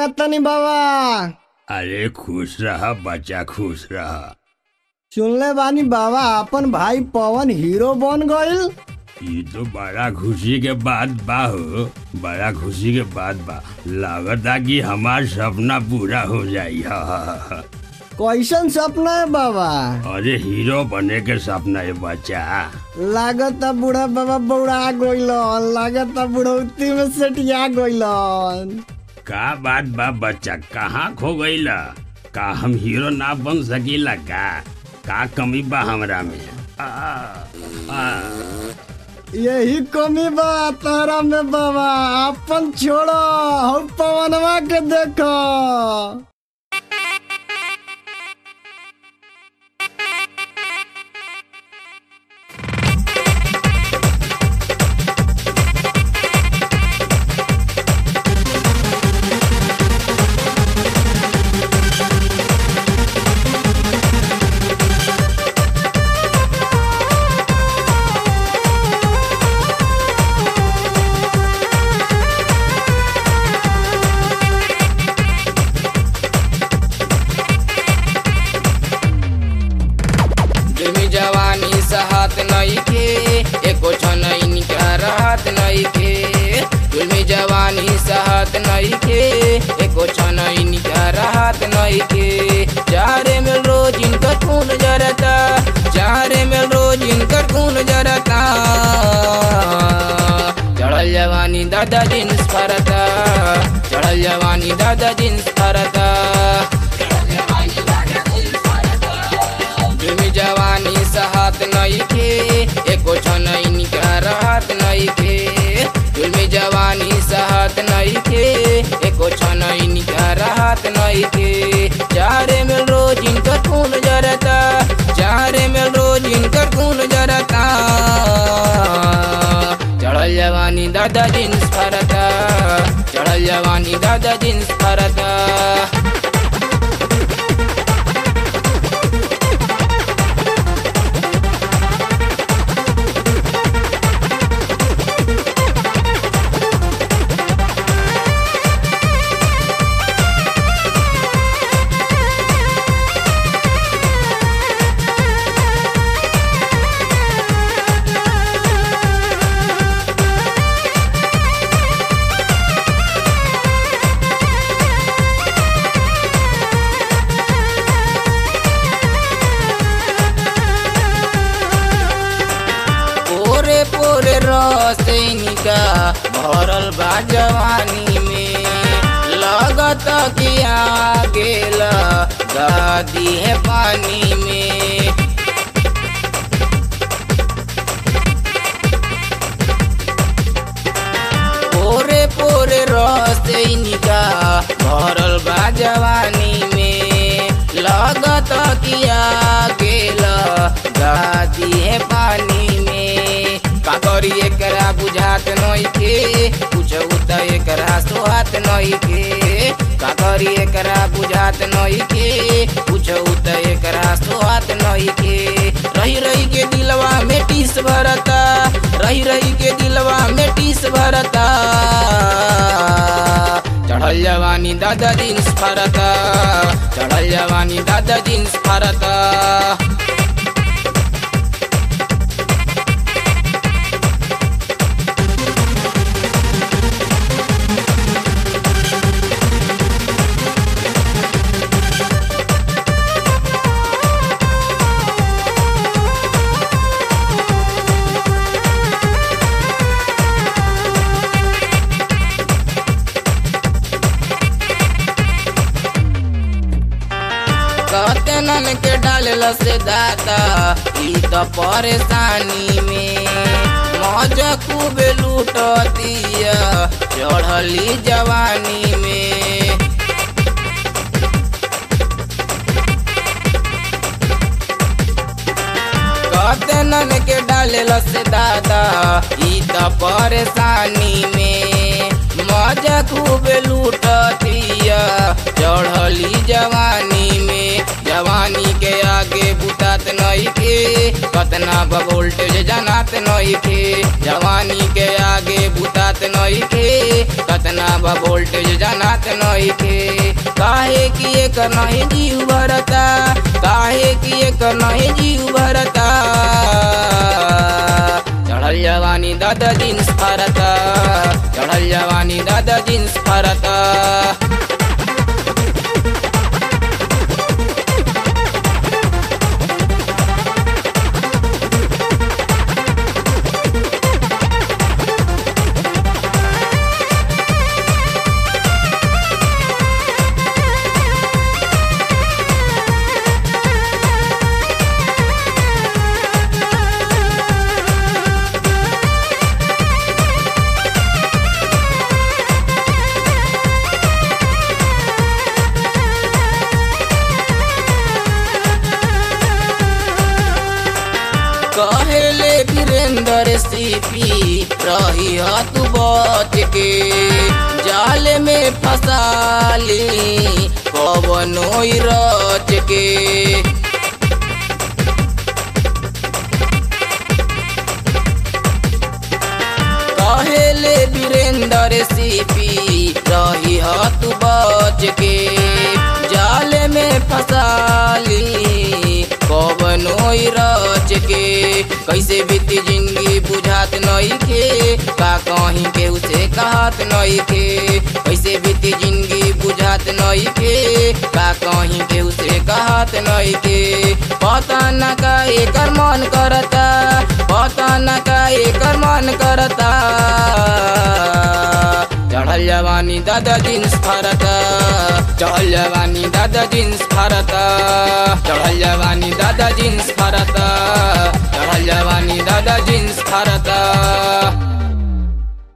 तनी बाबा अरे खुश रहा बच्चा खुश रहा सुनले बानी बाबा अपन भाई पवन हीरो बन गईल ये तो बड़ा खुशी के बात बा हो बड़ा खुशी के बात बा लागता कि हमार सपना पूरा हो जाई हा, हा, हा, हा। कैसन सपना है बाबा अरे हीरो बने के सपना है बच्चा लागत बूढ़ा बाबा बौड़ा गइलन लागत बुढ़ौती में सेटिया गइलन का बात बा बच्चा कहाँ खो गईला का हम हीरो ना बन सकीला का का कमी बा हमरा में आ, आ, यही कमी बा तारा में बाबा अपन छोड़ो हम पवनवा के देखो जुमी जवानी सहत नइखे एको छनैन का रहत नइखे जुमी जवानी सहत नइखे एको छनैन का रहत नइखे चारे में रोज इनकर खून जरता चारे में रोज इनकर खून जरता चढ़ल जवानी दादा जींस फरता चढ़ल जवानी दादा जींस फरता जुमी जवानी सहत नइखे एको छनैन का रहत नइखे जुमी जवानी सहत नइखे एको छनैन का रहत नइखे चारे में रोज इनकर खून जरता चारे में रोज इनकर खून जरता चढ़ल जवानी दादा जींस फरता चढ़ल जवानी दादा जींस फरता पोरे पोरे रसैनिका भरल बा जवानी में लगत कि आ गेल दादी है पानी में पोरे पोरे रसैनिका भरल बा जवानी में लगत कि आ गेल दादी है पानी में का करी एकरा बुझात नइखे कुछ त एकरा सोहात नइखे का करी एकरा बुझात नइखे कुछ त एकरा सोहात नइखे रही रही के दिलवा में टीस भरता रही रही के दिलवा में टीस भरता चढ़ल जवानी दादा जींस फरता चढ़ल जवानी दादा जींस फरता कतनन के डालल से दादा ई त परेशानी में मौज खूब लूटतिया चढ़ली जवानी में कतनन के डालल से दादा ई त परेशानी में मजा खूब लूटतिया चढ़ली जवानी में जवानी के आगे बुतात नहीं नइखे कतना बा वोल्टेज जनात नइखे जवानी के आगे बुतात नइखे कतना बा वोल्टेज जनात नइखे काहे कि एकर नहीं जीव भरता काहे कि एकर नहीं जीव भरता चढ़ल जवानी दादा जींस फरता चढ़ल जवानी दादा जींस फरता कहेले वीरेंद्र सीपी रही तू बच के जाल में फसाली कवनो रच के कहेले वीरेंद्र सीपी रही तू बच के जाल में फसाली कवनो रच के कैसे बीती जिंदगी बुझात नइखे का कहीं के उसे कहत नइखे कैसे बीती जिंदगी बुझात नइखे का कहीं के उसे कहत नइखे पता न का एकर मन करता पता न का एकर मन करता चढ़ल जवानी दादा जींस फरता चढ़ल जवानी दादा जींस फरता चढ़ल जवानी दादा जींस फरता चढ़ल जवानी दादा जींस फरता